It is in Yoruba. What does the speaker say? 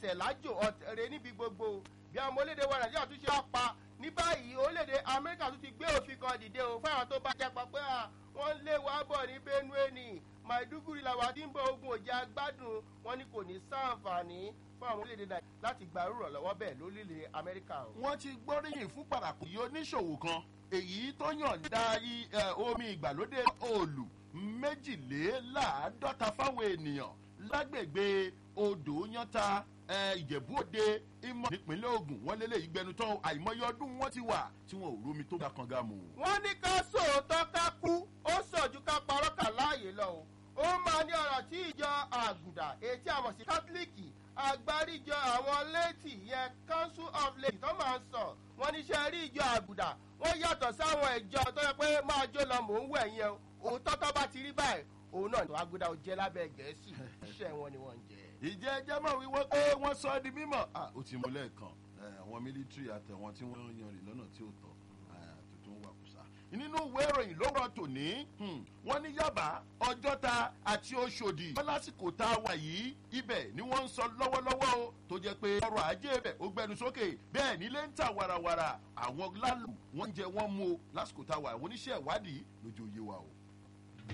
ọ̀tẹ̀ lájò ọ̀tẹ̀rẹ̀ níbi gbogbo bí àwọn ọmọ orílẹ̀-èdè wa nàìjíríà tún ṣe wá pa ní báyìí orílẹ̀-èdè amẹ́ríkà tún ti gbé òfin kan dìde o fáwọn tó bá jẹ́ pa pé wọ́n lé wa bọ̀ ní benue ni maiduguri làwọn àti ń bọ ogun òjá gbádùn wọn ni kò ní sáǹfààní fún àwọn orílẹ̀-èdè nàìjíríà láti gba irú ìrànlọ́wọ́ bẹ́ẹ̀ lórílẹ̀ amẹ́ríkà o. wọ́n ti gbóríyìn fún pàràkù yìí oníṣòwò kan èyí tó yànda omi ìgbàlódé òòlù méjìléláàádọ́ta fáwọn ènìyàn lágbègbè odò yánta ìjẹ̀bú òde ìmọ̀ nípínlẹ̀ ogun wọ́n lélẹ̀ ìgbẹnutọ́ àìmọye ọdún wọn ti wà tí wọn ò rómi tó bá kan gá mu. wọ́n ní ká sòótọ́ ká kú ó sọ̀jú ká parọ́ kà láàyè lọ o ó máa ní ọ̀rọ̀ tí ìjọ àgùdà etí àmọ̀ sí kátólíìkì agbáríjọ àwọn létí yẹn council of lady tó máa ń sọ wọ́n ní sẹ́ rí ìjọ àgùdà wọ́n yàtọ̀ sáwọn ìjọ tó yẹ pé máa jó lọ mò ń wẹ̀ yẹn òótọ́ tó bá ti rí báyìí òun náà tó àgùdà ò jẹ́ lábẹ́ gẹ̀ẹ́sì iṣẹ́ wọn ni wọ́n ń jẹ́ ìjẹ́ ẹjẹ́ mọ̀ wíwọ́ pé wọ́n sọ ọ́ di mímọ̀ ó ti mú lẹ́ẹ̀kan àwọn mílítírì àtẹ̀wọ̀n tí wọ́n yan rìn lọ́nà tí ó tọ́ tuntun wà kùsà. nínú ìwé ìròyìn lówùrọ̀ tòní wọ́n ní yaba ọjọ́ta àti oṣòdì wọ́n lásìkò tá a wà yìí ibẹ̀ ni wọ́n ń sọ lọ́wọ́lọ́wọ́ o tó jẹ́ pé ọrọ̀ ajé bẹ̀ ó gbẹnu sókè bẹ́ẹ̀ nílé ń ta warawara àwọn lálù wọ́n ń jẹ wọ́n mú o lásìkò tá a wà oníṣẹ́ ìwádìí lójú oyé wa o.